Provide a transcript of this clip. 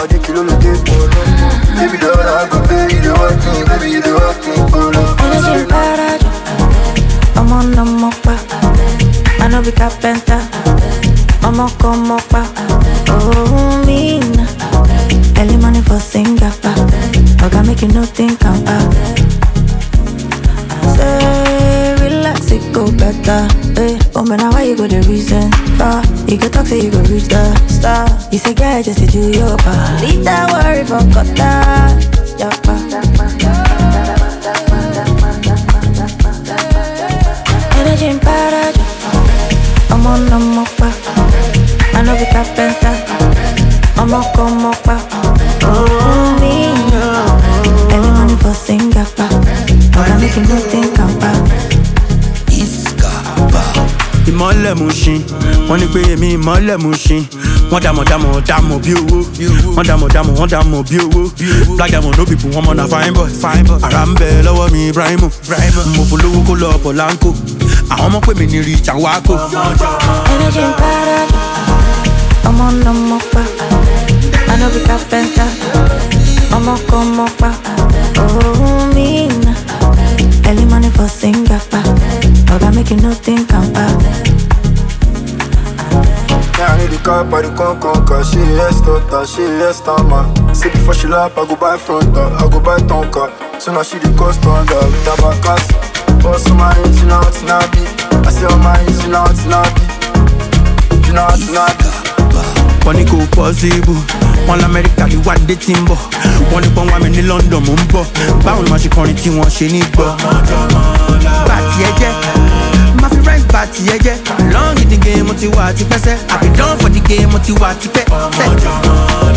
Saudi kilo lo dé polo. Baby dollar go pay you the work me, baby you the work me polo. Energy parajo, I'm on the mopa. I know be carpenter, I'm a come mopa. Oh, mean. Early money for Singapore. Oga make you no think I'm back. Say, relax, it go better. Hey, oh man, now why you go the reason? Far, you go talk, say you go reach the star. You say, girl, just to do your part. Leave that worry for Qatar. Energy in parajo, I'm on the mopa. I know be carpenter, I'm a come mopa. Oh, me, Early money for Singapore. Oga make you no think I'm back. ìmọ̀lẹ̀ mú ṣin wọ́n ní pé èmi ìmọ̀lẹ̀ mú ṣin wọ́n dàmọ̀ dàmọ̀ dàmọ̀ bí owó wọ́n dàmọ̀ dàmọ̀ wọ́n dàmọ̀ bí owó black diamond no people wọ́n mọ̀ na fine boy ara ń bẹ lọ́wọ́ mi ibrahimu mo polówó kó lọ ọ̀pọ̀ láńkò àwọn ọmọ pè mí ní rí jàwákò. Energy in parajo, I'm on the mopa. I know be carpenter, I'm a come mopa. Oh, mean. Early money for Singapore. Oga make you no think I'm back. Yeah, I need the car, but the con con car. She yes, daughter, she yes, tama. Say before she lap, I go buy front door, I go buy tonka. So now she the cost under with her back ass. Boss on my hands, you know it's not be. I say on my hands, you know it's not be. You know it's not be. wọ́n ní kò possible wọ́n lamẹ́ríkà ní wá dé tí ń bọ̀ wọ́n ní pọ́n wá mi ní london mò ń bọ̀ báwo ni wọ́n ṣe kọrin tí wọ́n ṣe ní gbọ́. bá tiẹ̀ jẹ́ má fi rẹ́ǹt bá tiẹ̀ jẹ́ long in the game mo ti wà tipẹ́sẹ́ àbí dán for the game mo ti wà tipẹ́.